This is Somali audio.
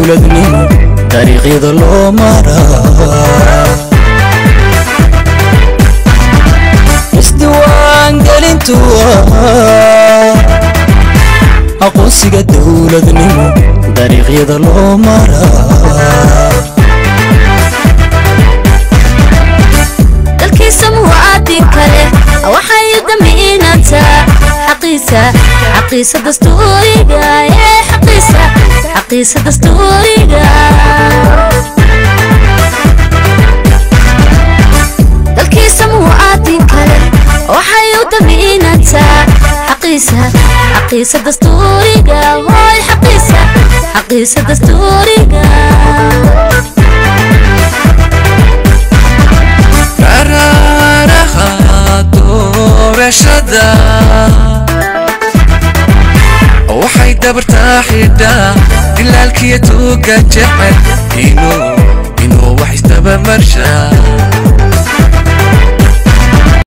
dowladnimo dariiqyada loo maraa isdiiwaangelintu waa aqoonsiga dowladnimo dariiqyada loo maraa dalkiisa muwaadin kale waxay damiinantaa xaqiisa xaqiisa dastuuriga ee xaqiisa xaqiisa dastuuriga dalkiisa muwaadin kale waxay u damiinantaa xaqiisa xaqiisa dastuuriga hooy xaqiisa xaqiisa dastuuriga qaraaraha doorashada waxay dabartaa xidhaa dilaalkiyo tuuga jecel inuu inuu wax isdabamarshaa